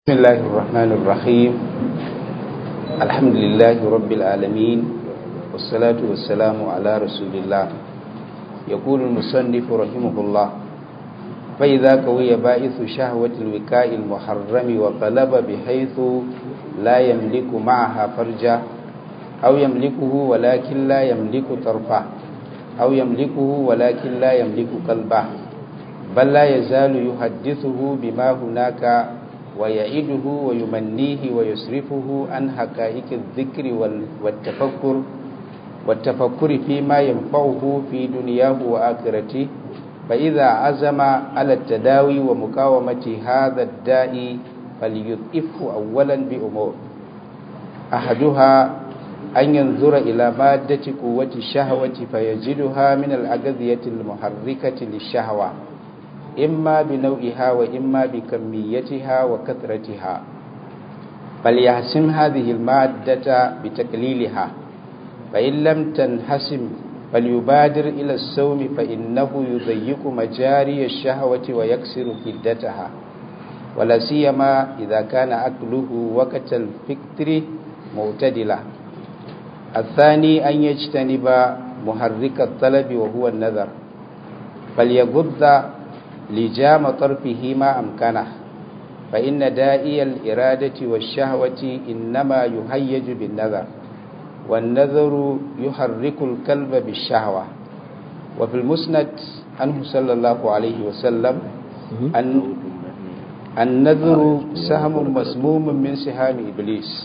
بسم الله الرحمن الرحيم الحمد لله رب العالمين والصلاة والسلام على رسول الله يقول المصنف رحمه الله فإذا قوي بائث شهوة الوكاء المحرم وقلب بحيث لا يملك معها فرجا أو يملكه ولكن لا يملك طرفه أو يملكه ولكن لا يملك قلبه بل لا يزال يحدثه بما هناك ويعيده ويمنيه ويصرفه عن حقائق الذكر والتفكر والتفكر فيما ينفعه في دنياه وآخرته فإذا عزم على التداوي ومقاومة هذا الداء فليضعفه أولا بأمور أحدها أن ينظر إلى مادة قوة الشهوة فيجدها من الأغذية المحركة للشهوة إما بنوعها وإما بكميتها وكثرتها فليحسم هذه المادة بتقليلها فإن لم تنحسم فليبادر إلى الصوم فإنه يضيق مجاري الشهوة ويكسر حدتها ولا سيما إذا كان أكله وقت الفكر معتدلا الثاني أن يجتنب محرك الطلب وهو النذر فليغض لجام طرفه ما أمكنه فإن دائي الإرادة والشهوة إنما يهيج بالنذر والنذر يحرك الكلب بالشهوة وفي المسند عنه صلى الله عليه وسلم أن النذر سهم مسموم من سهام إبليس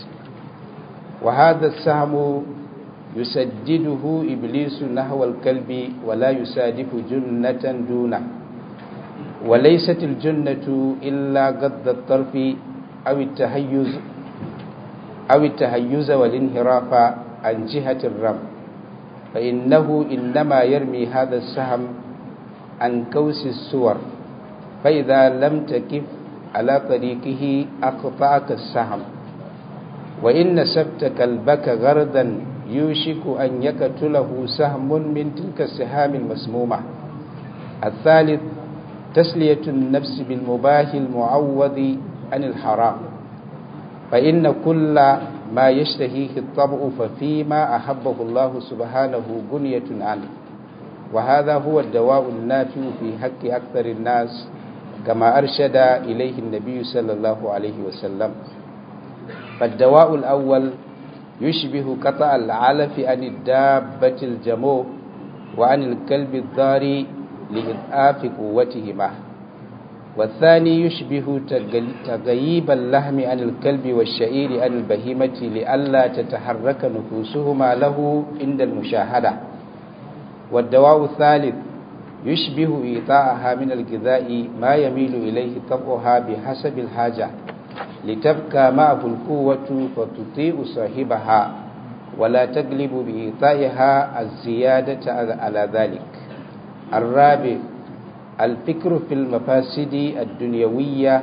وهذا السهم يسدده إبليس نحو الكلب ولا يسادف جنة دونه وليست الجنة إلا قد الطرف أو التهيز أو التهيز والانحراف عن جهة الرم فإنه إنما يرمي هذا السهم عن كوس السور فإذا لم تكف على طريقه أقطعك السهم وإن سبت كلبك غردا يوشك أن يقتله سهم من تلك السهام المسمومة الثالث تسلية النفس بالمباح المعوض عن الحرام فإن كل ما يشتهيه الطبع ففيما أحبه الله سبحانه بنية عنه وهذا هو الدواء النافع في حق أكثر الناس كما أرشد إليه النبي صلى الله عليه وسلم فالدواء الأول يشبه قطع العلف عن الدابة الجموع وعن الكلب الضاري لإضعاف قوتهما والثاني يشبه تغييب اللحم عن الكلب والشعير عن البهيمة لئلا تتحرك نفوسهما له عند المشاهدة والدواء الثالث يشبه إيطاءها من الغذاء ما يميل إليه طبعها بحسب الحاجة لتبقى معه القوة فتطيع صاحبها ولا تغلب بإيطائها الزيادة على ذلك الرابع الفكر في المفاسد الدنيوية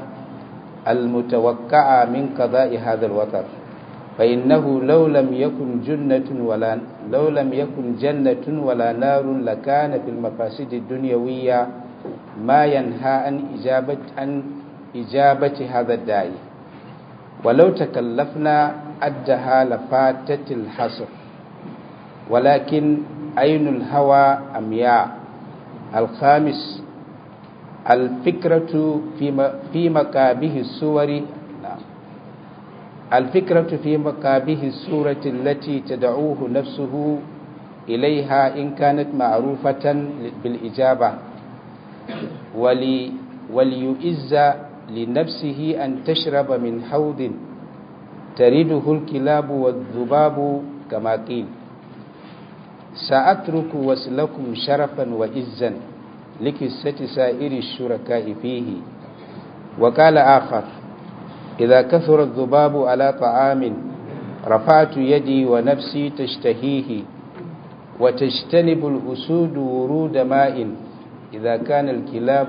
المتوقعة من قضاء هذا الوطر فإنه لو لم يكن جنة ولا لو لم يكن جنة ولا نار لكان في المفاسد الدنيوية ما ينهى عن إجابة عن إجابة هذا الداعي ولو تكلفنا أدها لفاتت الحصر ولكن عين الهوى أمياء الخامس الفكرة في في مكابه الصور الفكرة في مكابه الصورة التي تدعوه نفسه إليها إن كانت معروفة بالإجابة ولي وليؤز لنفسه أن تشرب من حوض ترده الكلاب والذباب كما قيل سأترك وسلكم شرفا وإزا لكسة سائر الشركاء فيه وقال آخر إذا كثر الذباب على طعام رفعت يدي ونفسي تشتهيه وتجتنب الأسود ورود ماء إذا كان الكلاب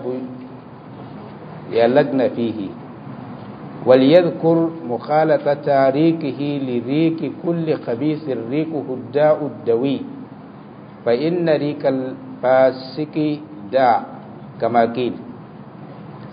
يلقن فيه وليذكر مخالطة ريقه لريق كل خبيث ريقه الداء الدوي فإن ريق الفاسق داء كما قيل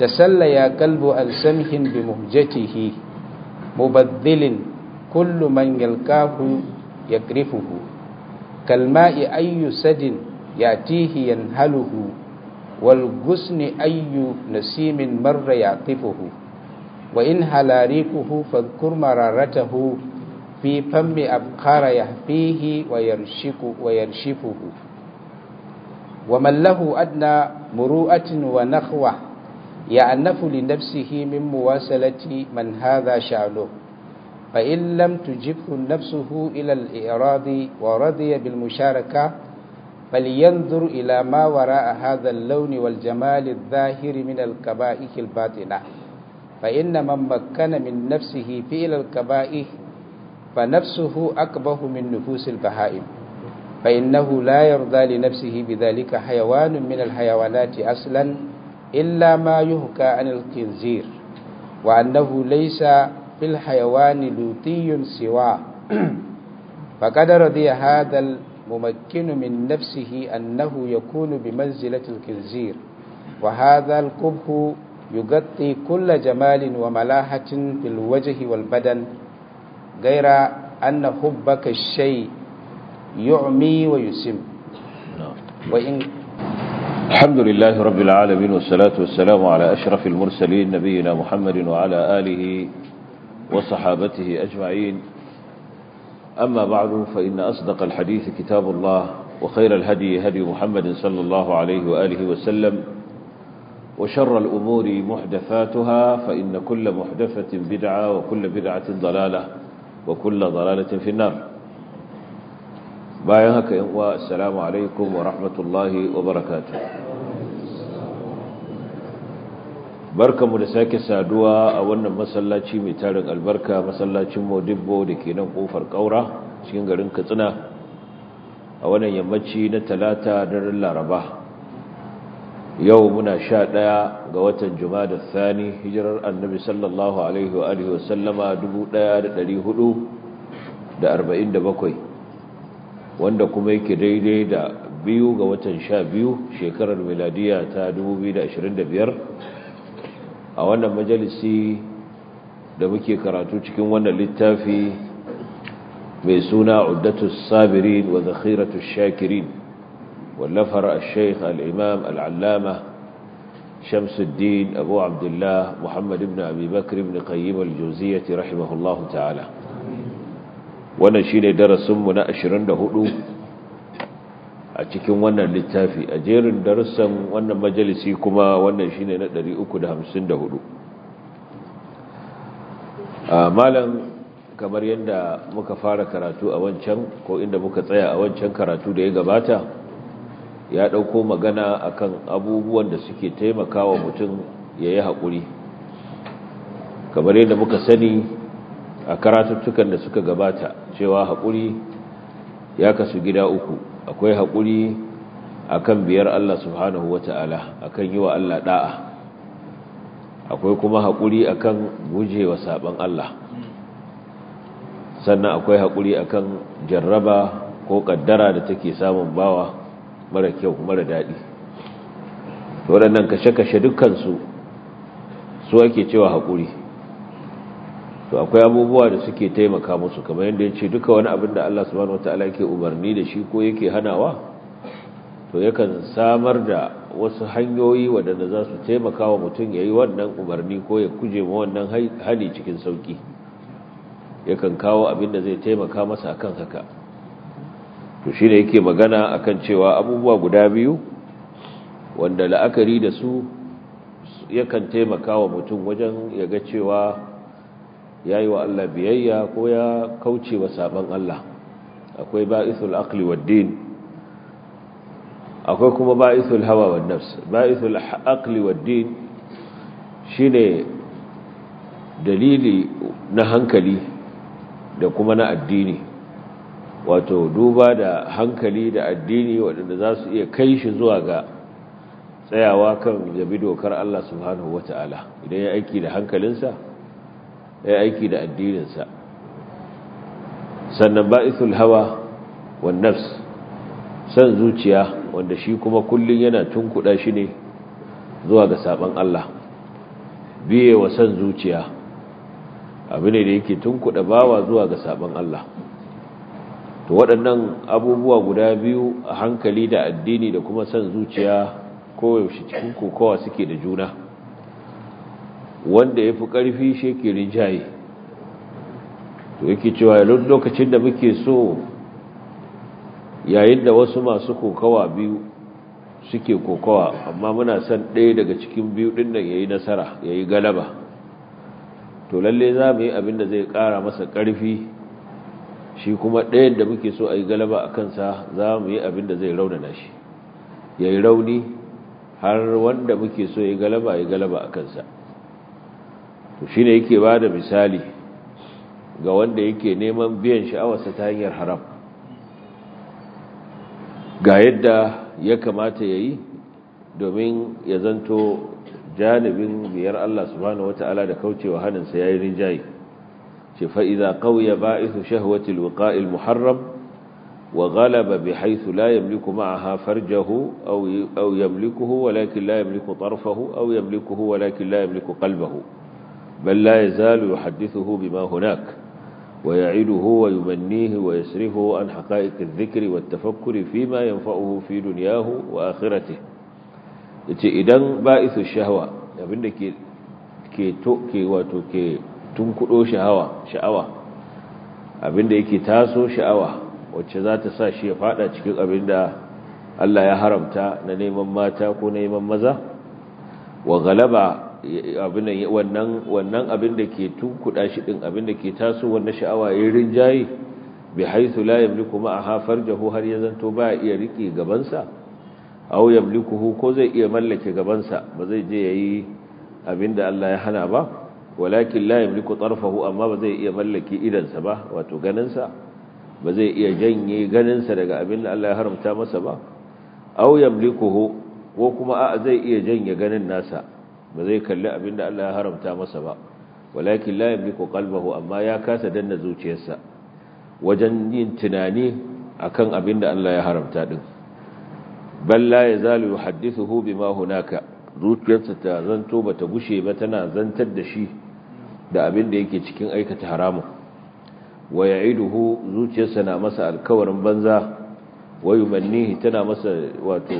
تسلى قلب عن سمح بمهجته مبذل كل من يلقاه يكرفه كالماء أي سد يأتيه ينهله والغصن أي نسيم مر يعطفه وإن هلا ريقه فاذكر مرارته في فم أبخار يهفيه ويرشك ويرشفه ومن له أدنى مروءة ونخوة يعنف لنفسه من مواصلة من هذا شأنه فإن لم تجبه نفسه إلى الإعراض ورضي بالمشاركة فلينظر إلى ما وراء هذا اللون والجمال الظاهر من الكبائح الباطنة فإن من مكن من نفسه فعل الكبائح فنفسه أكبه من نفوس البهائم فإنه لا يرضى لنفسه بذلك حيوان من الحيوانات أصلا إلا ما يهكى عن الخنزير وأنه ليس في الحيوان لوطي سواه فقد رضي هذا الممكن من نفسه أنه يكون بمنزلة الخنزير وهذا القبح يغطي كل جمال وملاحة في الوجه والبدن غير أن حبك الشيء يعمي ويسم وإن الحمد لله رب العالمين والصلاة والسلام على أشرف المرسلين نبينا محمد وعلى آله وصحابته أجمعين أما بعد فإن أصدق الحديث كتاب الله وخير الهدي هدي محمد صلى الله عليه وآله وسلم وشر الأمور محدثاتها فإن كل محدثة بدعة وكل بدعة ضلالة وكل ضلالة في النار bayan haka yan uwa assalamu alaikum wa rahmatullahi wa barakatuh barkamu da sake saduwa a wannan masallaci mai tarin albarka masallacin Modibbo da ke nan kofar kaura cikin garin Katsina a wannan yammaci na talata daren Laraba yau muna sha ɗaya ga watan Jumada Thani hijirar Annabi sallallahu alaihi wa alihi wa sallama 1447 wanda kuma yake daidai da biyu ga watan sha biyu shekarar miladiya ta 2025 a wannan majalisi da muke karatu cikin wannan littafi mai suna uddatus sabirin wa zakhiratus shakirin wallafar al-sheikh al-imam al-allama shamsuddin abu abdullah muhammad ibn abi bakr ibn qayyim al-jawziyyah rahimahullahu ta'ala wannan shine darasinmu na 24 a cikin wannan littafi a jerin darussan wannan majalisi kuma wannan shine na 354 a malam kamar yadda muka fara karatu a wancan ko inda muka tsaya a wancan karatu da ya gabata ya dauko magana akan abubuwan da suke taimakawa mutum ya yi haƙuri kamar yadda muka sani a karatuttukan da suka gabata cewa haƙuri ya kasu gida uku akwai haƙuri akan biyar Allah subhanahu wata'ala akan yi wa Allah da'a akwai kuma haƙuri akan gujewa saban Allah sannan akwai haƙuri akan jarraba ko ƙaddara da take samun bawa mara kyau mara daɗi waɗannan kashe-kashe dukkansu su ake cewa haƙuri to akwai abubuwa da suke taimaka musu kamar yadda ya ce duka wani abin da Allah subhanahu wataala yake umarni da shi ko yake hanawa to yakan samar da wasu hanyoyi waɗanda za su taimaka wa mutum ya yi wannan umarni ko ya kuje ma wannan hali cikin sauƙi yakan kawo abin da zai taimaka masa akan haka to shi ne yake magana akan cewa abubuwa guda biyu wanda la'akari da su yakan taimaka wa mutum wajen ya ga cewa ya yi wa Allah biyayya ko ya kauce wa saban Allah akwai ba'isul aqli wad din akwai kuma ba'isul hawa wan nafs ba'isul aqli wad din shine dalili na hankali da kuma na addini wato duba da hankali da addini waɗanda za su iya kai shi zuwa ga tsayawa kan yabi dokar Allah subhanahu wata'ala idan ya aiki da hankalinsa ya aiki da addininsa sannan ba'isul hawa wan nafs san zuciya wanda shi kuma kullun yana tunkuda shi ne zuwa ga saban Allah biye wa san zuciya abu ne da yake tunkuɗa bawa zuwa ga sabon Allah to waɗannan abubuwa guda biyu a hankali da addini da kuma san zuciya koyaushe cikin kokowa suke da juna wanda ya fi ƙarfi shi ke rinjaye to yake cewa lokacin da muke so yayin da wasu masu kokawa biyu suke kokawa amma muna son ɗaya daga cikin biyu ɗin nan ya yi nasara ya yi galaba to lalle za mu yi abin da zai ƙara masa ƙarfi shi kuma ɗayan da muke so a yi galaba a kansa za mu yi abin da zai raunana shi ya yi rauni har wanda muke so ya yi galaba ya yi galaba a kansa to shi ne yake ba da misali ga wanda yake neman biyan sha'awarsa ta hanyar haram ga yadda ya kamata ya yi domin ya zanto janibin biyar Allah subhanahu wata'ala da kaucewa hannunsa ya yi rinjaye ce fa'iza ƙauya ba'isu shahwatil wuƙa'il muharram wa galaba bi haithu la yamliku ma'aha farjahu aw yamlikuhu walakin la yamliku tarfahu aw yamlikuhu walakin la yamliku qalbahu bal la yazalu yuhaddithuhu bima hunak ويعيده ويمنيه ويسرفه عن حقائق الذكر والتفكر فيما ينفعه في دنياه وآخرته yace idan ba'isu shahwa abinda ke ke to ke wato ke tunkudo sha'awa sha'awa abinda yake taso sha'awa wacce za ta sa shi ya fada cikin abinda Allah ya haramta na neman mata ko neman maza wa galaba wannan wannan abin da ke tunkuda shi din abin da ke taso wannan sha'awa yayin rinjaye bi haythu la yamliku ma'aha farjahu har ya zanto ba iya rike gabansa aw yamlikuhu ko zai iya mallake gabansa ba zai je yayi abin da Allah ya hana ba walakin la yamliku tarfahu amma ba zai iya mallake idansa ba wato ganinsa ba zai iya janye ganinsa daga abin da Allah ya haramta masa ba aw yamlikuhu ko kuma a zai iya janye ganin nasa ba zai kalli abin da Allah ya haramta masa ba walakin la yamliku qalbahu amma ya kasa danna zuciyarsa wajen yin tunani akan abin da Allah ya haramta din bal la yazalu yuhaddithuhu bima hunaka zuciyarsa ta zanto bata gushe ba tana zantar da shi da abin da yake cikin aikata haramun wa ya'iduhu zuciyarsa na masa alkawarin banza wa yumannihi tana masa wato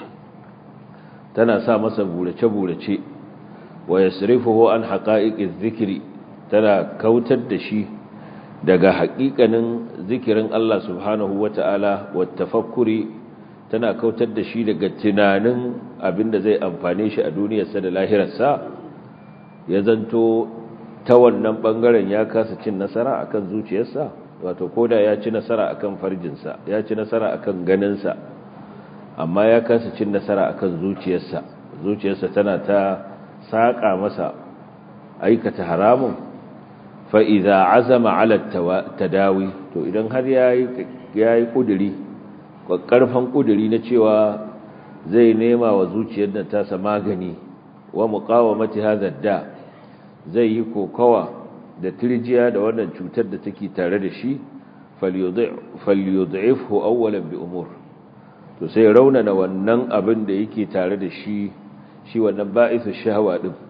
tana sa masa burace-burace wa yasrifuhu an haqa'iqiz zikri tana kautar da shi daga haƙiƙanin zikirin Allah subhanahu wata'ala wa tafakkuri tana kautar da shi daga tunanin abinda zai amfane shi a duniyarsa da lahirarsa ya zanto ta wannan bangaren ya kasa cin nasara akan zuciyarsa wato koda ya ci nasara akan farjinsa ya ci nasara akan ganinsa amma ya kasa cin nasara akan zuciyarsa zuciyarsa tana ta saƙa masa aikata haramun fa'iza azama ala tadawi to idan har ya yi ƙuduri ƙarfan ƙuduri na cewa zai nema wa zuciyar da tasa magani wa muƙawa mati da zai yi kokawa da tirjiya da wannan cutar da take tare da shi falyudhifhu awwalan bi umur to sai raunana wannan abin da yake tare da shi shi wannan ba'isu shahawa din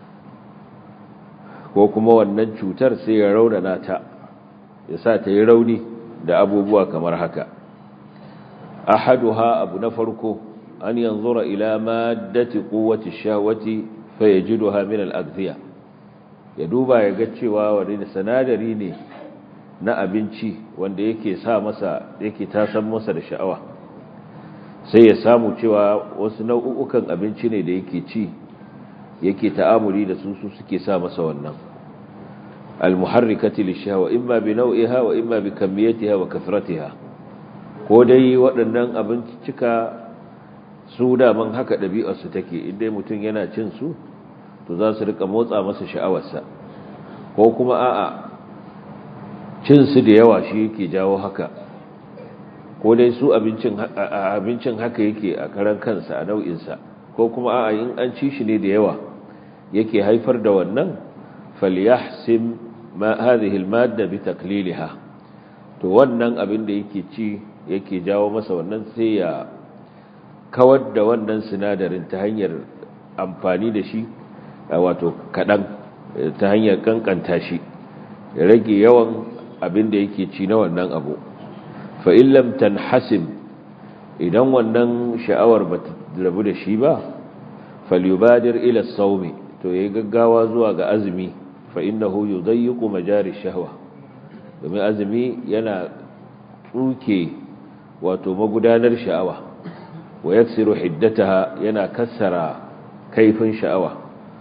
ko kuma wannan cutar sai ya raunana ta ya sa ta yi rauni da abubuwa kamar haka ahaduha abu na farko an yanzura ila maddati quwwati shahwati fayajiduha min al-aghziya ya duba ya ga cewa wani da sanadari ne na abinci wanda yake sa masa yake tasan masa da sha'awa sai ya samu cewa wasu nau'ukan abinci ne da yake ci yake ta'amuli da su su suke sa masa wannan almuharrikati lishawa imma bi nau'iha wa imma bi kamiyatiha wa kathratiha ko dai waɗannan abincika su daman haka ɗabi'ar su take inda mutum yana cin su to za su rika motsa masa sha'awarsa ko kuma a'a cin su da yawa shi yake jawo haka ko dai su abincin abincin haka yake a karan kansa a nau'insa ko kuma a'a in an ci shi ne da yawa yake haifar da wannan falyahsim ma hadhihi almadda bi taqliliha to wannan abin da yake ci yake jawo masa wannan sai ya kawar da wannan sinadarin ta hanyar amfani da shi wato kaɗan ta hanyar kankanta shi ya rage yawan abin da yake ci na wannan abu fa'in lamtan hasim idan wannan sha'awar ba ta rabu da shi ba falyubadir ila saumi to ya gaggawa zuwa ga azumi fa'in na huyu zai yi kuma jari shahwa domin azumi yana tsuke wato magudanar sha'awa wa yaksiru hiddataha yana kassara kaifin sha'awa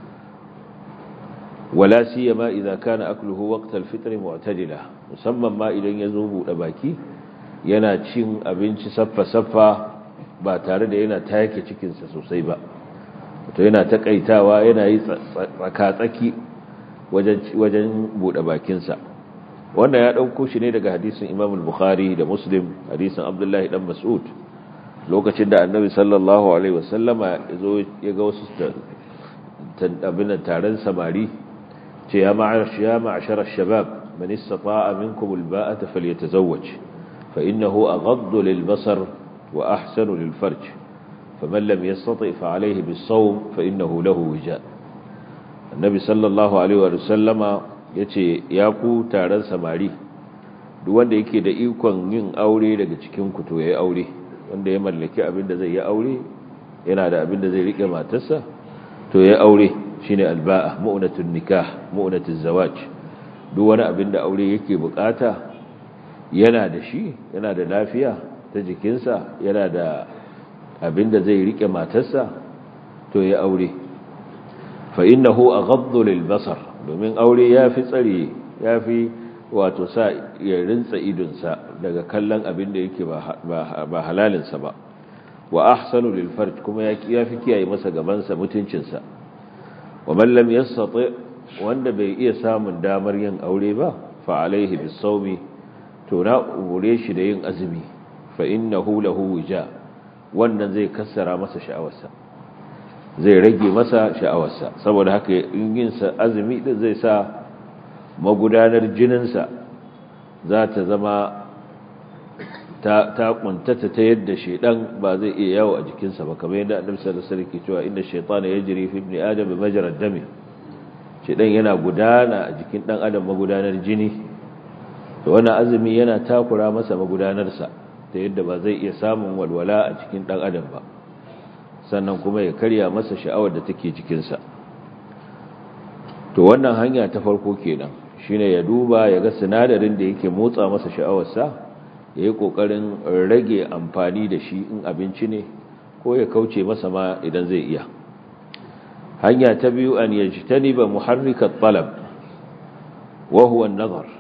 wala siyama idza kana akluhu waqt al-fitr mu'tadila musamman ma idan yazo bude baki yana cin abinci saffa saffa ba tare da yana take cikin sa sosai ba to yana takaitawa yana yi tsaka tsaki wajen wajen bude bakin sa wannan ya dauko shi ne daga hadisin Imam al-Bukhari da Muslim hadisin Abdullah dan Mas'ud lokacin da Annabi sallallahu alaihi wasallama yazo ya ga wasu abin taron samari ce ya ma'ashar shabab man istata'a minkum alba'ata falyatazawwaj fa innahu aghaddu lilbasar wa ahsanu lilfarj faman lam yastati' fa alayhi bis-sawm fa innahu lahu wija annabi sallallahu alaihi wa sallama yace ya ku taron samari duk wanda yake da ikon yin aure daga cikin ku to yayi aure wanda ya mallaki abin da zai yi aure yana da abin da zai rike matarsa to yayi aure shine alba'a mu'natun nikah mu'natuz zawaj duk wani abin da aure yake bukata yana da shi yana da lafiya ta jikinsa yana da abin da zai rike matarsa to ya aure fa innahu aghaddu lil basar domin aure yafi tsare yafi wato sa ya rinsa idonsa daga kallon abin da yake ba halalinsa ba wa ahsanu lil farj kuma yafi kiyaye masa gabansa mutuncinsa wa man lam yastati wanda bai iya samun damar yin aure ba fa alaihi bisawmi to na umure shi da yin azumi fa innahu lahu wija wannan zai kassara masa sha'awarsa zai rage masa sha'awarsa saboda haka in yin sa azumi din zai sa magudanar jininsa za ta zama ta ta kuntata ta yadda shedan ba zai iya yawo a jikinsa ba kamar yadda annabi sallallahu alaihi wasallam ke cewa inna shaytana yajri fi ibni adam majra dami shedan yana gudana a jikin dan adam magudanar jini to wannan azumi yana takura masa magudanarsa ta yadda ba zai iya samun walwala a cikin dan adam ba sannan kuma ya karya masa sha'awar da take jikinsa to wannan hanya ta farko kenan shine ya duba ya ga sinadarin da yake motsa masa sha'awarsa ya yi ƙoƙarin rage amfani da shi in abinci ne ko ya kauce masa ma idan zai iya hanya ta biyu an yaji ta ba muharrikar talab wahuwan nazar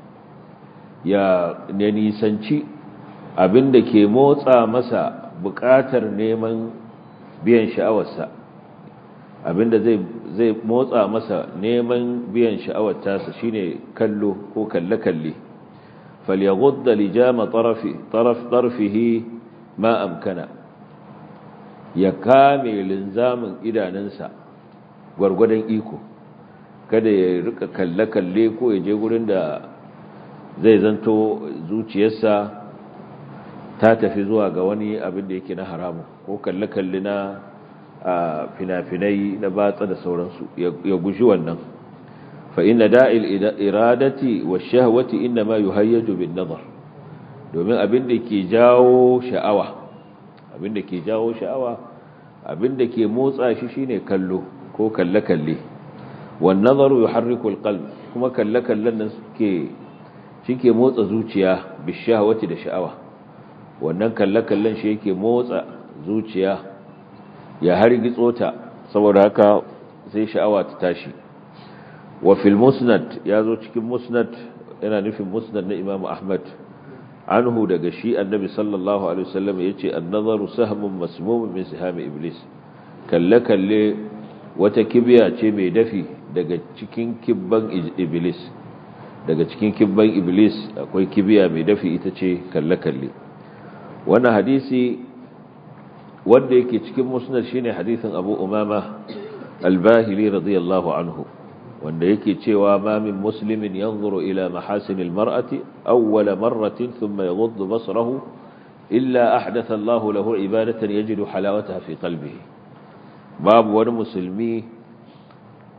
ya nisanci abin da ke motsa masa buƙatar neman biyan sha'awarsa abin da zai motsa masa neman biyan sha'awar tasa shine kallo ko kalle-kalle فليغض لجام طرف طرف طرفه ما أمكن ya kame linzamin idanunsa gwargwadon iko kada ya rika kalle-kalle ko ya je gurin da zai zanto zuciyarsa ta tafi zuwa ga wani abin da yake na haramu ko kalle-kalle na fina-finai na batsa da sauransu ya guji wannan فإن داعي الإرادة والشهوة إنما يهيج بالنظر domin abin da ke jawo sha'awa abin da ke jawo sha'awa abin da ke motsa shi shine kallo ko kalle-kalle wan nazaru yuharriku alqalb kuma kalle-kallen nan suke shike motsa zuciya bishahawati da sha'awa wannan kalle-kallen shi yake motsa zuciya ya hargitso ta saboda haka sai sha'awa ta tashi وفي المسند يازو cikin musnad yana nufin musnad na Imam Ahmad anhu daga shi annabi sallallahu alaihi wasallam yace an-nazaru sahmun masmum min siham iblis kalle kalle wata kibiya ce mai dafi daga cikin kibban iblis daga cikin kibban iblis akwai kibiya mai dafi ita ce kalle kalle wannan hadisi wanda yake cikin musnad shine hadisin Abu Umama al-Bahili radiyallahu anhu wanda yake cewa ma min muslimin yanzuru ila mahasinil mar'ati awwala marratin thumma yaghuddu basarahu illa ahdatha Allahu lahu ibadatan yajidu halawataha fi qalbihi babu wani musulmi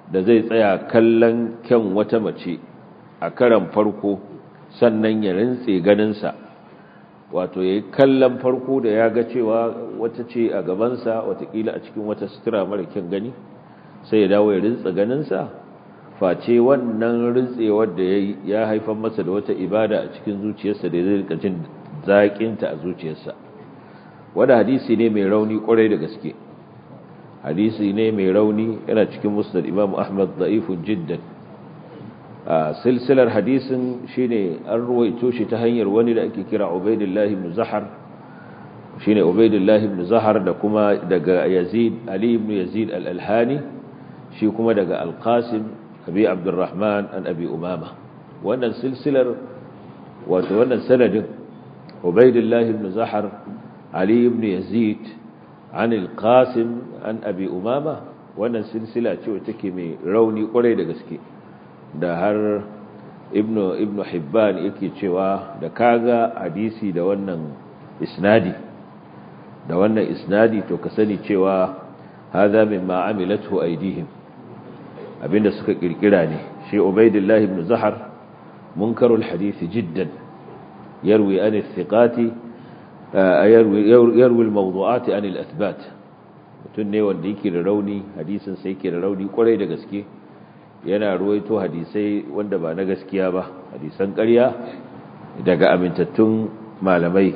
da zai tsaya kallon kyan wata mace a karan farko sannan ya rintse ganinsa wato ya yi kallon farko da ya ga cewa wata ce a gabansa watakila a cikin wata sutura mara kyan gani sai ya dawo ya rintsa ganinsa face wannan rintsewar da ya yi ya haifar masa da wata ibada a cikin zuciyarsa da zai rika jin zaƙinta a zuciyarsa wanda hadisi ne mai rauni kwarai da gaske hadisi ne mai rauni yana cikin musnad imam ahmad da'ifun jiddan a silsilar hadisin shine an ruwaito shi ta hanyar wani da ake kira ubaidillah ibn zahar shine ubaidillah ibn zahar da kuma daga yazid ali ibn yazid al-alhani shi kuma daga al-qasim abi abdurrahman an abi umama wannan silsilar wato wannan sanadin ubaidillah ibn zahar ali ibn yazid an al-qasim an abi umama wannan silsila ce wacce take mai rauni kwarai da gaske da har ibnu ibnu hibban yake cewa da kaga hadisi da wannan isnadi da wannan isnadi to ka sani cewa hadha mimma amilathu aydihim abinda suka kirkira ne shi ubaidillah ibn zahar munkarul hadith jiddan yarwi an thiqati yarwi yarwi al-mawdu'at an al-athbat mutun ne wanda yake da rauni hadisin sai yake da rauni kwarai da gaske yana ruwaito hadisai wanda ba na gaskiya ba hadisan ƙarya daga amintattun malamai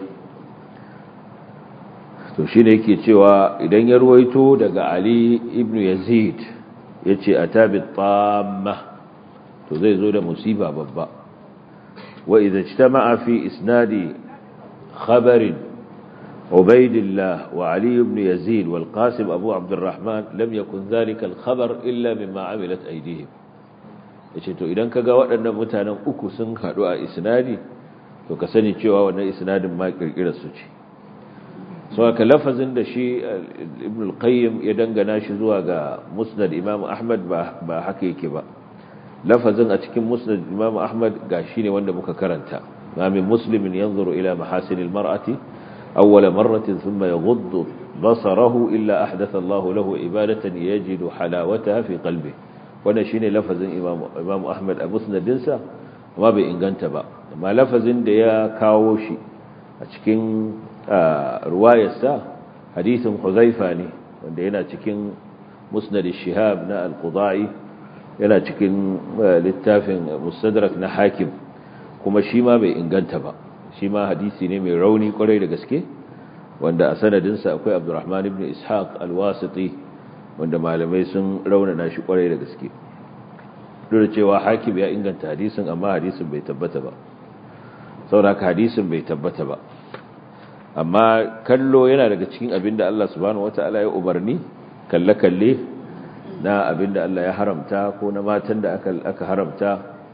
to shi ne yake cewa idan ya ruwaito daga ali ibn yazid ya ce a tabi tsamma to zai zo da musiba babba wa idan ci ta ma'afi isnadi khabarin عبيد الله وعلي بن يزيد والقاسم أبو عبد الرحمن لم يكن ذلك الخبر إلا مما عملت أيديهم yace to idan kaga waɗannan mutanen uku sun haɗu a isnadi to ka sani cewa wannan isnadin ma kirkirar su ce so aka lafazin da shi ibn al-qayyim ya dangana shi zuwa ga musnad imam ahmad ba ba haka yake ba lafazin a cikin musnad imam ahmad ga shi ne wanda muka karanta ma min muslimin yanzuru ila mahasinil mar'ati أول مرة ثم يغض بصره إلا أحدث الله له عبادة يجد حلاوتها في قلبه wannan shine lafazin Imam Imam Ahmad Abu Sunadinsa amma bai inganta ba amma lafazin da ya kawo shi a cikin ruwayarsa hadisin Huzaifa ne wanda yana cikin Musnad shihab na Al-Qudai yana cikin littafin Mustadrak na Hakim kuma shi ma bai inganta ba shi ma hadisi ne mai rauni kwarai da gaske wanda a sanadinsa akwai abdurrahman ibn ishaq alwasiti wanda malamai sun raunana shi kwarai da gaske duk da cewa hakim ya inganta hadisin amma hadisin bai tabbata ba sauraka hadisin bai tabbata ba amma kallo yana daga cikin abin da Allah subhanahu wata'ala ya umarni kalle-kalle na abin da Allah ya haramta ko na matan da aka haramta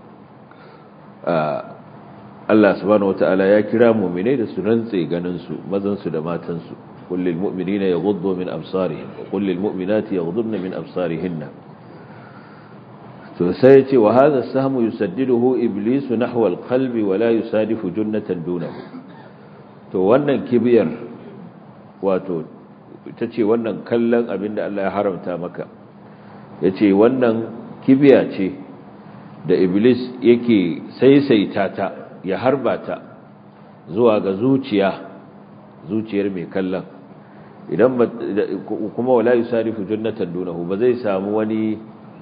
Allah subhanahu wata'ala ya kira mu'minai da su rantse ganin su mazan su da matan su kullil mu'minina yaghuddu min absarihim wa kullil mu'minati yaghuddna min absarihinna to sai yace wa hadha sahmu yusaddiduhu iblisu nahwa alqalbi wa la yusadifu junnatan dunahu to wannan kibiyar wato ita ce wannan kallon abinda Allah ya haramta maka yace wannan kibiya ce da iblis yake saisaita ta ya harba ta zuwa ga zuciya zuciyar mai kallon idan kuma wala yusarifu jannatan dunahu ba zai samu wani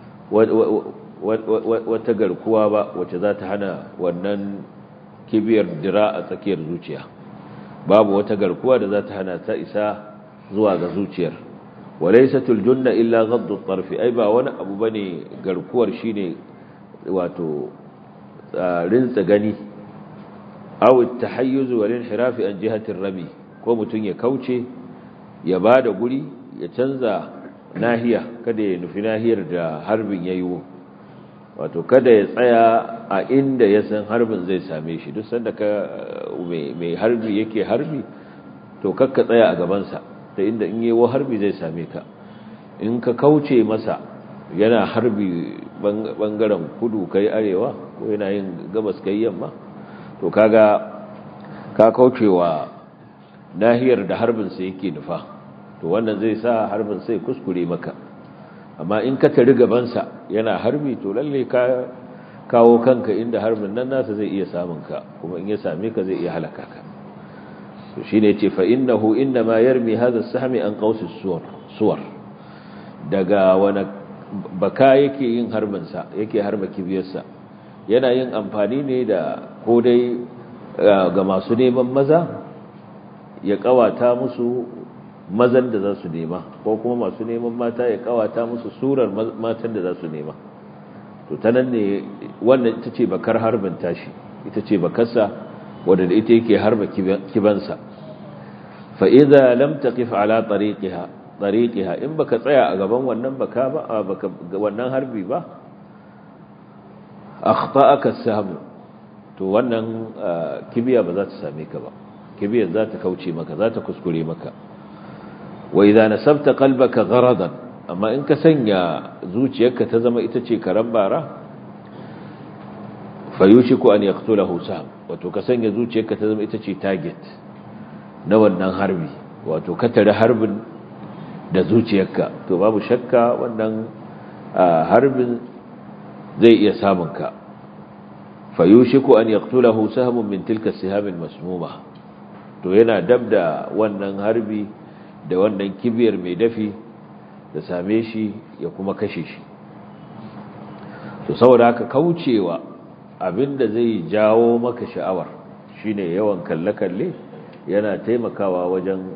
wata garkuwa ba wacce za ta hana wannan kibiyar dira a tsakiyar zuciya babu wata garkuwa da za ta hana ta isa zuwa ga zuciyar walaysatul junna illa ghaddu at-tarfi ai ba wani abu bane garkuwar shine wato rinsa gani aw at-tahayyuz wal inhiraf an jihati ar-rami ko mutun ya kauce ya bada guri ya canza nahiya kada ya nufi nahiyar da harbin yayi wato kada ya tsaya a inda ya san harbin zai same shi duk sanda ka mai harbi yake harbi to kakka tsaya a gabansa ta inda in yi harbi zai same ka in ka kauce masa yana harbi bangaren kudu kai arewa ko yana yin gabas kai yamma to kaga ka kaucewa nahiyar da harbin sa yake nufa to wannan zai sa harbin sai kuskure maka amma in ka tari gabansa yana harbi to lalle ka kawo kanka inda harbin nan nasa zai iya samun ka kuma in ya same ka zai iya halaka ka to shine yace fa innahu inma yarmi hadha as-sahmi an qawsi suwar suwar daga wani baka yake yin harbin sa yake harba kibiyarsa yana yin amfani ne da ko dai ga masu neman maza ya kawata musu mazan da za su nema ko kuma masu neman mata ya kawata musu surar matan da za su nema to ta nan ne wannan ita ce bakar harbin tashi ita ce bakarsa wadda da ita yake harba kibansa fa idza lam taqif ala tariqiha tariqiha in baka tsaya a gaban wannan baka ba baka wannan harbi ba akhta'aka sahm to wannan kibiya ba za ta same ka ba kibiyar za ta kauce maka za ta kuskure maka wa idza nasabta qalbaka gharadan amma in ka sanya zuciyarka ta zama ita ce karan bara fayushiku an yaqtulahu sam wato ka sanya zuciyarka ta zama ita ce target na wannan harbi wato ka tare harbin da zuciyarka to babu shakka wannan harbin zai iya samun ka fayushiku an yaqtulahu sahmun min tilka sihamin masmuma to yana dabda wannan harbi da wannan kibiyar mai dafi da same shi ya kuma kashe shi to saboda haka kaucewa abinda zai jawo maka sha'awar shine yawan kalle-kalle yana taimakawa wajen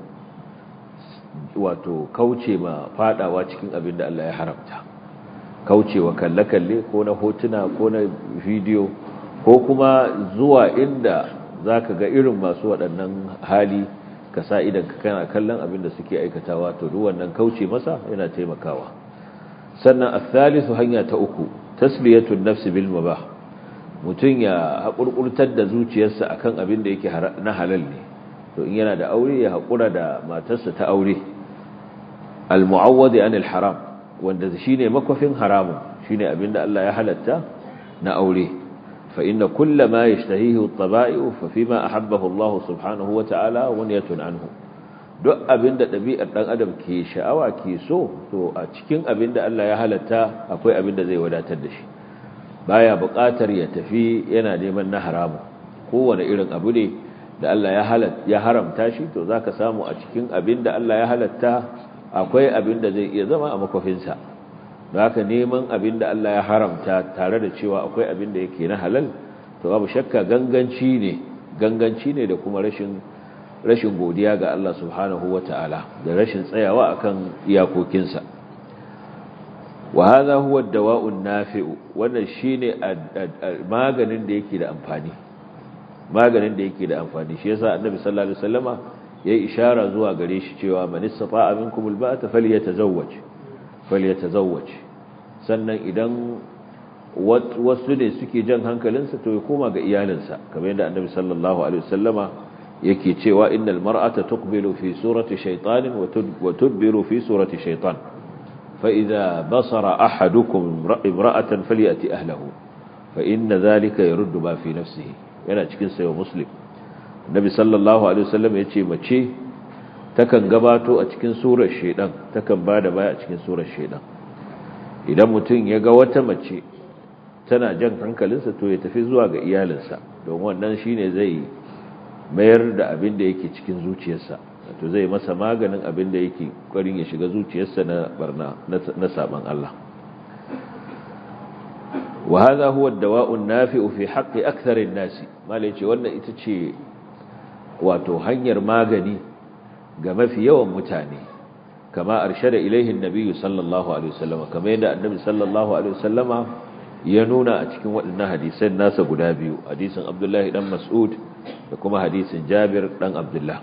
wato kauce ma fadawa cikin abinda Allah ya haramta kaucewa kalle-kalle ko na hotuna ko na bidiyo ko kuma zuwa inda zaka ga irin masu waɗannan hali ka sa idan ka kana kallon abin da suke aikatawa to duk wannan kauce masa yana taimakawa sannan athalithu hanya ta uku tasliyatun nafsi bil mubah mutun ya hakurkurtar da zuciyarsa akan abin da yake na halal ne to in yana da aure ya hakura da matarsa ta aure al muawwadi anil haram wanda shine makofin haramun shine abin da Allah ya halatta na aure فإن كل ما يشتهيه الطبائع ففيما أحبه الله سبحانه وتعالى ونية عنه duk abinda ɗabi'ar ɗan adam ke sha'awa ke so to a cikin abinda Allah ya halatta akwai abinda zai wadatar da shi baya buƙatar ya tafi yana neman na haramu kowane irin abu ne da Allah ya halatta ya haramta shi to zaka samu a cikin abinda Allah ya halatta akwai abinda zai iya zama a makofinsa haka neman abin da Allah ya haramta tare da cewa akwai abin da yake na halal to babu shakka ganganci ne ganganci ne da kuma rashin rashin godiya ga Allah subhanahu wata'ala da rashin tsayawa akan iyakokinsa wa hadha huwa ad-dawa'u an-nafi'u wannan shine maganin da yake da amfani maganin da yake da amfani shi yasa annabi sallallahu alaihi wasallama yayi ishara zuwa gare shi cewa man istata'a minkum al-ba'ata falyatazawwaj falyatazawwaj sannan idan wasu ne suke jan hankalinsa to ya koma ga iyalinsa kamar yadda annabi sallallahu alaihi wasallama yake cewa innal mar'ata tuqbilu fi surati shaytanin wa tudbiru fi surati shaytan fa idza basara ahadukum imra'atan falyati ahlihi fa inna dhalika yaruddu ma fi nafsihi yana cikin sayo muslim annabi sallallahu alaihi wasallam yace mace takan gabato a cikin surar shaydan takan bada baya a cikin surar shaydan idan mutum ya ga wata mace tana jan hankalinsa to ya tafi zuwa ga iyalinsa don wannan shine zai mayar da abin da yake cikin zuciyarsa to zai masa maganin abin da yake ƙwarin ya shiga zuciyarsa na barna na saban Allah wa hadha huwa ad-dawa'u an-nafi'u fi haqqi akthar an-nas malai ce wannan ita ce wato hanyar magani ga mafi yawan mutane kama arshada ilaihi an-nabi sallallahu alaihi wasallam kama yadda annabi sallallahu alaihi wasallama ya nuna a cikin waɗannan hadisan nasa guda biyu hadisin abdullahi dan mas'ud da kuma hadisin jabir dan abdullah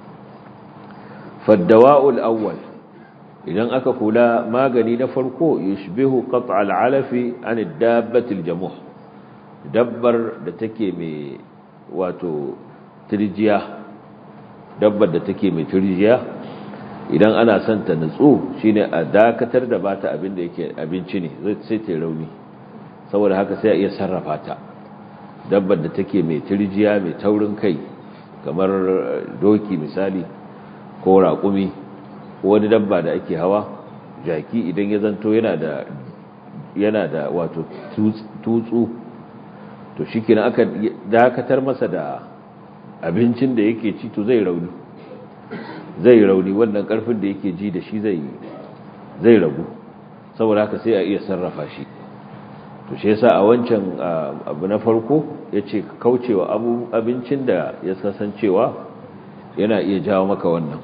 faddawa'ul awwal idan aka kula magani na farko yushbihu qat'al alafi an dabbatil jamuh dabbar da take mai wato tirjiya dabbar da take mai tirjiya idan ana son ta nutsu shine a dakatar da bata abin da yake abinci ne sai ta rauni saboda haka sai a iya sarrafa ta dabbar da take mai tirjiya mai taurin kai kamar doki misali ko raƙumi ko wani dabba da ake hawa jaki idan ya zanto yana da yana da wato tutsu to shi kina aka dakatar masa da abincin da yake ci to zai rauni zai rauni wannan karfin da yake ji da shi zai zai ragu saboda haka sai a iya sarrafa shi to shi yasa a wancan abu na farko yace kaucewa abu abincin da ya kasancewa yana iya jawo maka wannan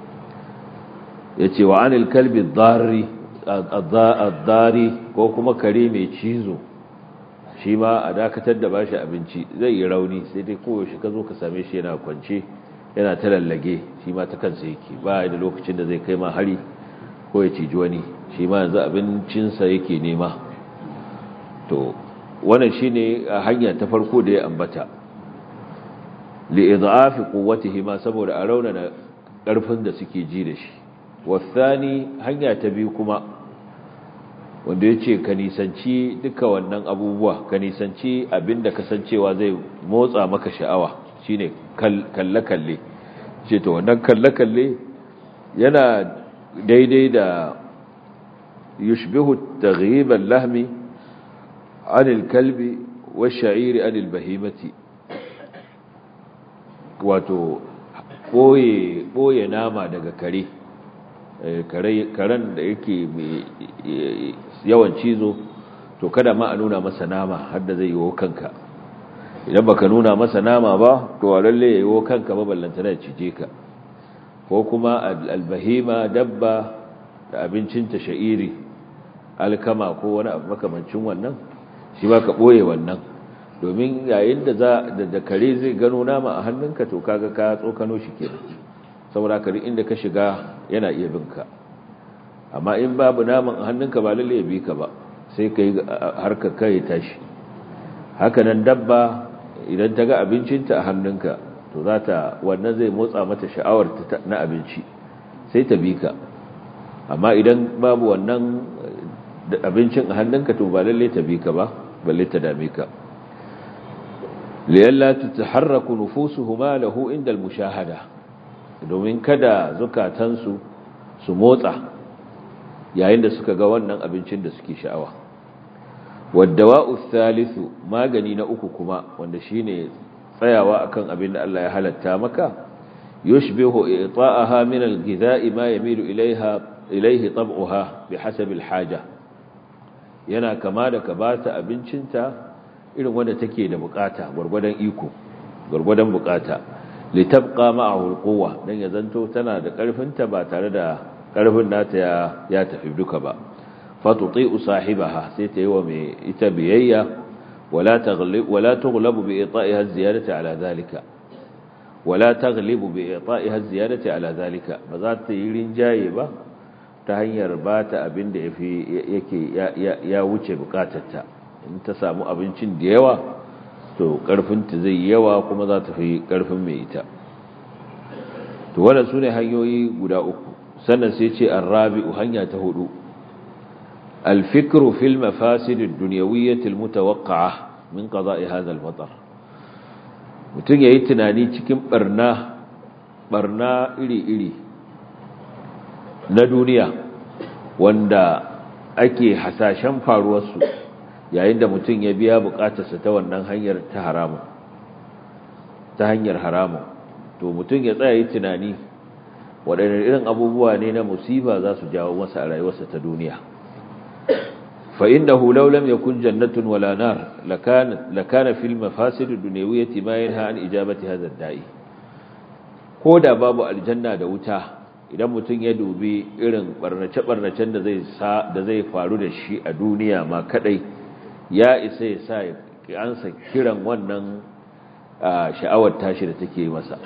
yace wa anil kalbi dharri ad-dari ko kuma kare mai cizo shi ma a dakatar da bashi abinci zai yi rauni sai dai koyaushe ka zo ka same shi yana kwance yana ta lallage shi ma ta kansa yake ba da lokacin da zai kai ma hari ko ya ciji wani shi ma yanzu abincinsa yake nema to wannan shine hanya ta farko da ya ambata li idhafi quwwatihi ma saboda a raunana karfin da suke ji da shi wasani hanya ta biyu kuma wanda yace ka nisanci duka wannan abubuwa ka nisanci abinda kasancewa zai motsa maka sha'awa shine kalle kalle ce to wannan kalle kalle yana daidai da yushbihu taghyib al-lahmi عن الكلب والشعير عن البهيمة wato ɓoye nama daga kare karen da yake yawan cizo to kada ma a nuna masa nama har da zai yiwo kanka idan baka nuna masa nama ba to a lalle ya yiwo kanka ba ballanta da cije ka ko kuma albahima dabba da abincinta sha'iri alkama ko wani abu makamancin wannan shi ba ka ɓoye wannan domin yayin da za da kare zai gano nama a hannunka to kaga ka tsokano shi kenan saboda kare inda ka shiga yana iya binka amma in babu naman a hannunka ba lalle ya bi ka ba sai ka yi harkar kai tashi haka nan dabba idan ta ga abincinta a hannunka to za ta wannan zai motsa mata sha'awar na abinci sai ta bi ka amma idan babu wannan abincin a hannunka to ba lalle ta bi ka ba balle ta dame ka liyalla tataharraku nufusuhuma lahu inda almushahada domin kada zukatansu su motsa yayin da suka ga wannan abincin da suke sha'awa waddawa'u thalithu magani na uku kuma wanda shine tsayawa akan abin da Allah ya halatta maka yushbihu i'ta'aha min al-ghidha'i ma yamilu ilayha ilayhi tab'uha bihasabi al-haja yana kama da ka bata abincinta irin wanda take da bukata gurgurdan iko gurgurdan bukata litabqa ma'ahu al-quwwa dan ya zanto tana da karfinta ba tare da karfin nata ya ya tafi duka ba fatuti'u sahibaha sai ta yi wa mai ita biyayya wala taghlib wala tughlabu bi ita'iha ziyadati ala zalika wala taghlibu bi ita'iha ziyadati ala zalika ba za ta yi rinjaye ba ta hanyar ba ta abin da yafi yake ya wuce bukatarta in ta samu abincin da yawa to karfinta zai yawa kuma za ta fi karfin mai ita to wannan sune hanyoyi guda uku sannan sai ce arrabi'u hanya ta hudu الفكر في المفاسد الدنيوية المتوقعة من قضاء هذا المطر mutum ya yi tunani cikin barna barna iri-iri na duniya wanda ake hasashen faruwarsu yayin da mutum ya biya bukatarsa ta wannan hanyar ta haramun ta hanyar haramun to mutum ya tsaya yi tunani waɗannan irin abubuwa ne na musiba za su jawo masa a rayuwarsa ta duniya فإنه لو لم يكن جنة ولا نار لكان, لكان في المفاسد الدنيوية ما ينهى عن إجابة هذا الداعي كودا باب الجنة دوتا idan mutum ya dubi irin barnace-barnacen da zai da zai faru da shi a duniya ma kadai ya isa ya sa ansa kiran wannan sha'awar tashi da take masa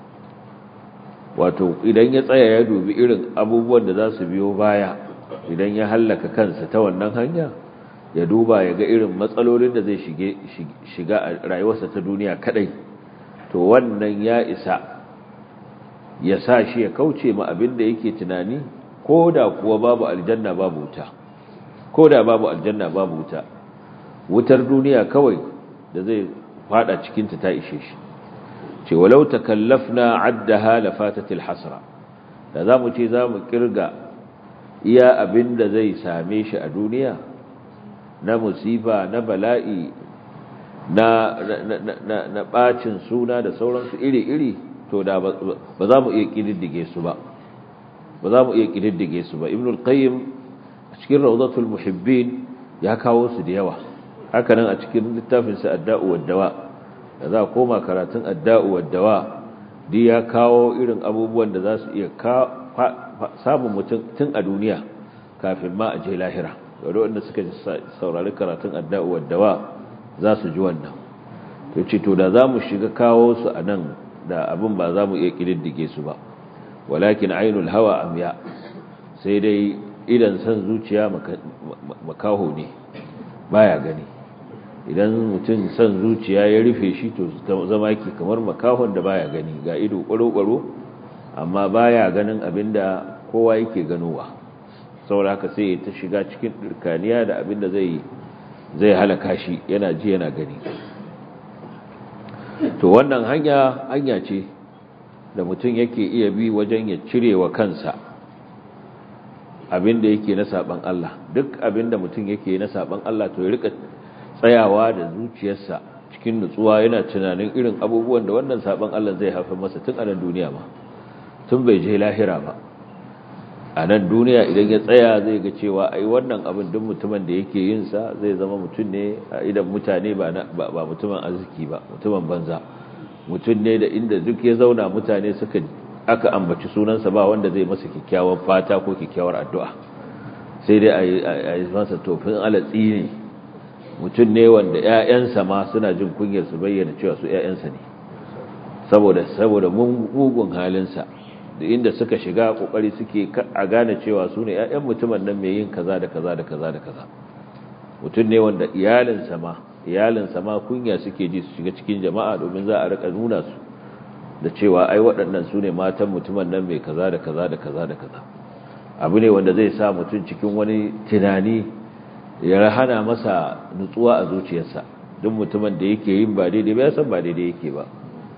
wato idan ya tsaya ya dubi irin abubuwan da za su biyo baya idan ya hallaka kansa ta wannan hanya ya duba ya ga irin matsalolin da zai shiga a rayuwarsa ta duniya kadai to wannan ya isa ya sa shi ya kauce ma abin da yake tunani ko da kuwa babu aljanna babu wuta ko da babu aljanna babu wuta wutar duniya kawai da zai fada cikinta ta ishe shi ce walau takallafna addaha lafatatil hasra da zamu ce zamu kirga iya abin da zai same shi a duniya na musifa na bala'i na na na bacin suna da sauransu iri-iri to da ba za mu iya kididdige su ba ba za mu iya kididdige su ba ibnul qayyim a cikin rawdatul muhibbin ya kawo su da yawa haka nan a cikin littafin sa adda'u wad-dawa da za koma karatun adda'u wad-dawa di ya kawo irin abubuwan da za su iya samun mutum tun a duniya kafin ma a je lahira da wanda suka saurari karatun adda'u wad-dawa za su ji wannan to ce to da za mu shiga kawo su a nan da abin ba za mu iya ƙididdige su ba walakin ainul hawa amya sai dai idan san zuciya makaho ne baya gani idan mutum san zuciya ya rufe shi to zama yake kamar makahon da baya gani ga ido ƙwaro-ƙwaro amma baya ganin abin da kowa yake ganowa saboda haka sai ta shiga cikin ɗirkaniya da abin da zai zai halaka shi yana ji yana gani to wannan hanya hanya ce da mutum yake iya bi wajen ya cire wa kansa abinda yake na saban Allah duk abinda mutum yake na saban Allah to ya rika tsayawa da zuciyarsa cikin nutsuwa yana tunanin irin abubuwan da wannan saban Allah zai haifar masa tun a nan duniya ma tun bai je lahira ba a nan duniya idan ya tsaya zai ga cewa ai wannan abin duk mutumin da yake yin sa zai zama mutum ne a idan mutane ba ba mutumin arziki ba mutumin banza mutum ne da inda duk ya zauna mutane suka aka ambaci sunansa ba wanda zai masa kikkiawar fata ko kyakkyawar addu'a sai dai a yi masa tofin alatsi ne mutum ne wanda ‘ya'yansa ma suna jin kunyar su bayyana cewa su ‘ya'yansa ne saboda saboda mugun halinsa da inda suka shiga kokari suke a gane cewa su ne ‘ya'yan mutumin nan mai yin kaza da kaza da kaza da kaza mutum ne wanda iyalinsa ma iyalinsa ma kunya suke ji su shiga cikin jama'a domin za a rika nuna su da cewa ai waɗannan su ne matan mutumin nan mai kaza da kaza da kaza da kaza abu ne wanda zai sa mutum cikin wani tunani ya hana masa nutsuwa a zuciyarsa duk mutumin da yake yin ba daidai ba ya san ba daidai yake ba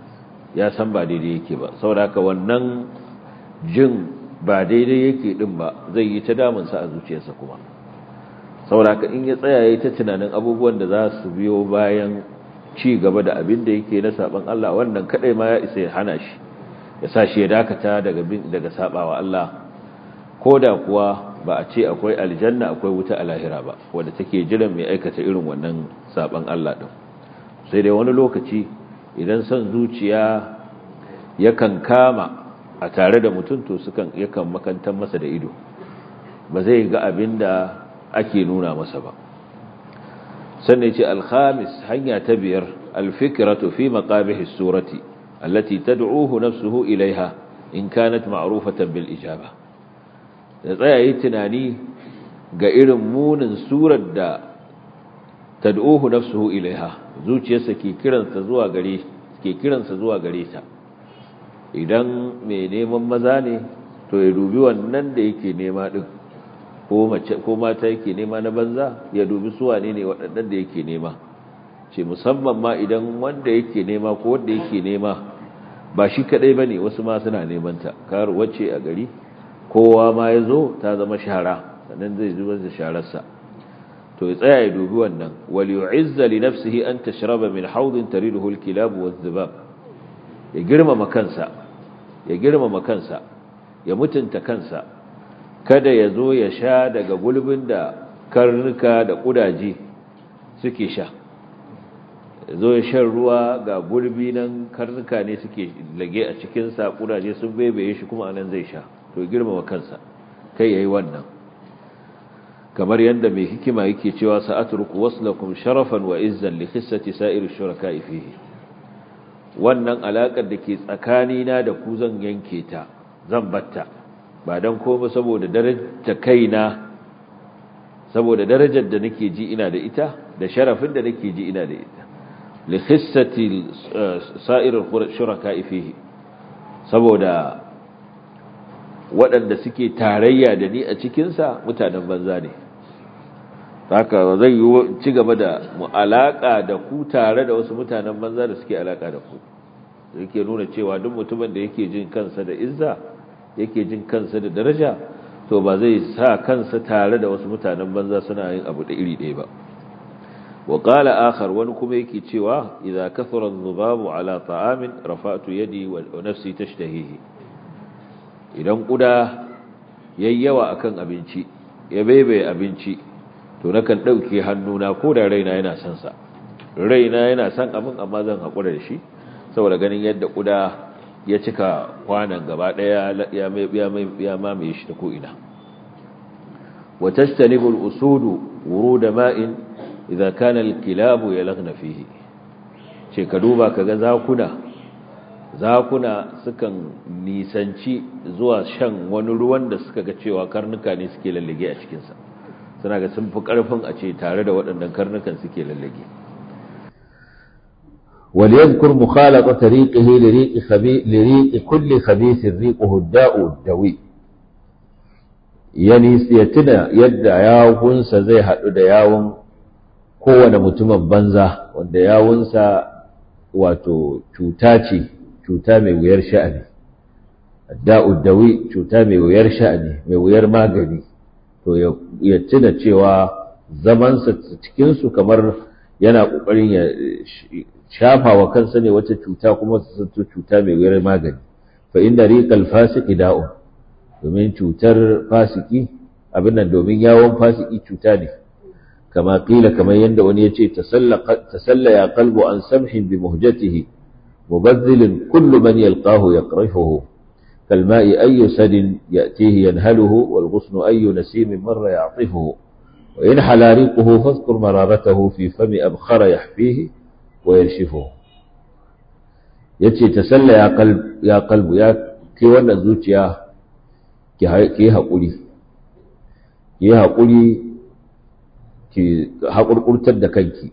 ya san ba daidai yake ba saboda haka wannan jin ba daidai yake din ba zai yi ta damunsa a zuciyarsa kuma saboda haka in ya tsaya yayi ta tunanin abubuwan da za su biyo bayan ci gaba da abin da yake na saban Allah wannan kadai ma ya isa ya hana shi ya sa shi ya dakata daga daga sabawa Allah koda kuwa ba a ce akwai aljanna akwai wuta a lahira ba wanda take jiran mai aikata irin wannan saban Allah din sai dai wani lokaci idan son zuciya yakan kama a tare da mutum to sukan yakan makantar masa da ido ba zai ga abin da ake nuna masa ba sannan ce alhamis hanya ta biyar alfikiratu fi maqabihi surati allati tad'uhu nafsuhu ilaiha in kanat ma'rufatan bil ijaba da tsaya yi tunani ga irin munin surar da tad'uhu nafsuhu ilaiha zuciyarsa ke kiransa zuwa gare ke kiransa zuwa gare ta idan mai neman maza ne to ya dubi wannan da yake nema din ko mace ko mata yake nema na banza ya dubi su wane ne waɗannan da yake nema ce musamman ma idan wanda yake nema ko wanda yake nema ba shi kadai bane wasu ma suna neman ta kar wacce a gari kowa ma ya zo ta zama shara sannan zai zubar da shararsa to ya tsaya ya dubi wannan wal yu'izza li nafsihi an tashraba min hawdin tariduhu al-kilab wadh-dhibab ya girmama kansa ya girmama kansa ya mutunta kansa kada ya zo ya sha daga gulbin da karnuka da kudaje suke sha ya zo ya shan ruwa ga gulbi nan karnuka ne suke lage a cikinsa kudaje sun bebeye shi kuma anan zai sha to ya girmama kansa kai yayi wannan kamar yadda mai hikima yake cewa sa'atruku waslakum sharafan wa izzan li khissati sa'ir shuraka'i fihi wannan alakar da ke tsakanina da ku zan yanke ta zan batta ba dan komai saboda darajar kaina saboda darajar da nake ji ina da ita da sharafin da nake ji ina da ita li khissati sa'ir shuraka'i fihi saboda waɗanda suke tarayya da ni a cikinsa mutanen banza ne haka zai yi ci gaba da alaƙa da ku tare da wasu mutanen banza da suke alaƙa da ku da yake nuna cewa duk mutumin da yake jin kansa da izza yake jin kansa da daraja to ba zai sa kansa tare da wasu mutanen banza suna yin abu da iri ɗaya ba wa qala akhar wani kuma yake cewa idza kathara adh-dhubabu ala ta'amin rafa'tu yadi wa nafsi tashtahihi idan kuda yayyawa akan abinci ya bebe abinci to nakan dauke hannuna ko da raina yana son sa raina yana son abin amma zan hakura da shi saboda ganin yadda kuda ya cika kwanan gaba daya ya mai ya mamaye shi ta ko ina wa tastanibu al-usudu wurud ma'in idza kana al-kilabu yalghna fihi ce ka duba kaga zakuna zakuna sukan nisanci zuwa shan wani ruwan da suka ga cewa karnuka ne suke lallage a cikinsa suna ga sun fi ƙarfin a ce tare da waɗannan karnukan suke lallage وليذكر مخالطة ريقه لريق, خبي... لريق كل خبيث ريقه الداء الدوي yani ya tuna yadda yawunsa zai haɗu da yawun kowane mutumin banza wanda yawunsa wato cuta ce cuta mai wuyar sha'ani da'uddawi cuta mai wuyar sha'ani mai wuyar magani to ya tuna cewa zamansa cikinsu kamar yana ƙoƙarin ya shafa wa kansa ne wata cuta kuma su zanto cuta mai wuyar magani fa inda riqal fasiki da'un domin cutar fasiki abin nan domin yawon fasiki cuta ne kama qila kamar yadda wani ya ce tasalla ya qalbu an samhin bi muhjatihi مبذل كل من يلقاه يقرفه كالماء أي سد يأتيه ينهله والغصن أي نسيم مر يعطفه وإن حلا ريقه فاذكر مرارته في فم أبخر يحفيه ويرشفه yace tasalla ya qalb ya qalbu ya ke wannan zuciya ki ki hakuri ki hakuri ki hakurkurtar da kanki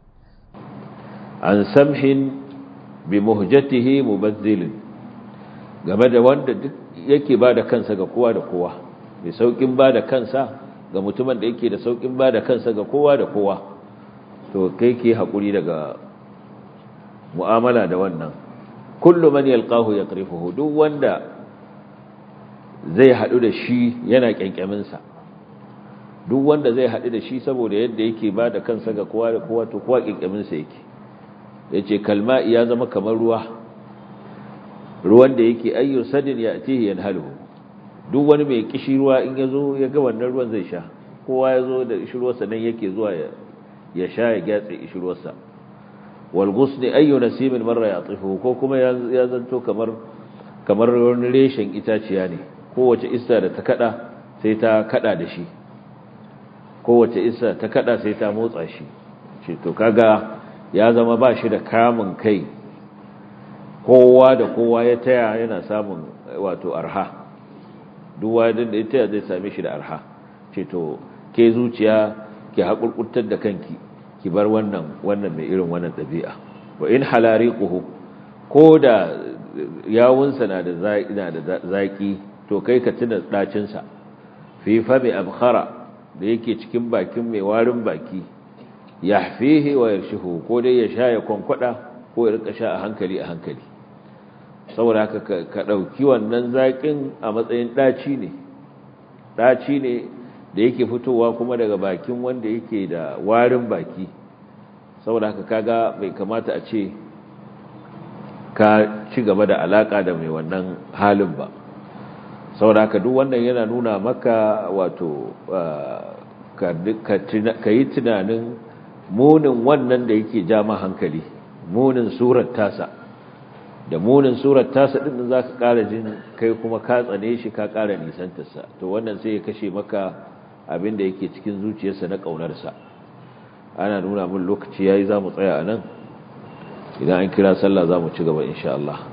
an samhin bi muhjatihi mubazzilin game da wanda duk yake bada kansa ga kowa da kowa mai saukin bada kansa ga mutumin da yake da saukin bada kansa ga kowa da kowa to kai ke hakuri daga mu'amala da wannan kullu man yalqahu yaqrifuhu duk wanda zai hadu da shi yana kyankyamin sa duk wanda zai hadu da shi saboda yadda yake bada kansa ga kowa da kowa to kowa kyankyamin sa yake ya ce kalma ya zama kamar ruwa ruwan da yake ayyu sadin ya atihi yanhaluhu duk wani mai kishi ruwa in ya zo ya ga wannan ruwan zai sha kowa ya zo da ishirwarsa nan yake zuwa ya sha ya gyatse ishirwarsa wal ghusni ayyu nasimin marra yatifu ko kuma ya zanto kamar kamar wani reshen itaciya ne kowace isa da ta kada sai ta kada da shi kowace isa ta kada sai ta motsa shi ce to kaga ya zama ba shi da kamun kai kowa da kowa ya taya yana samun wato arha duk wani da ya taya zai same shi da arha ce to ke zuciya ki haƙurƙurtar da kanki ki bar wannan wannan mai irin wannan ɗabi'a wa in halariquhu ko da yawunsa na da zaƙi to kai ka tuna ɗacinsa fi fami abkhara da yake cikin bakin mai warin baki yahfihi wa yarshihu ko dai ya sha ya kwankwada ko ya rika sha a hankali a hankali saboda haka ka dauki wannan zakin a matsayin daci ne daci ne da yake fitowa kuma daga bakin wanda yake da warin baki saboda haka kaga bai kamata a ce ka ci gaba da alaka da mai wannan halin ba saboda haka duk wannan yana nuna maka wato ka yi tunanin munin wannan da yake ja ma hankali munin surar tasa da munin surar tasa din za ka ƙara jin kai kuma ka tsane shi ka ƙara nisantarsa to wannan sai ya kashe maka abin da yake cikin zuciyarsa na ƙaunarsa ana nuna min lokaci yayi za mu tsaya a nan idan an kira sallah za mu ci gaba insha Allah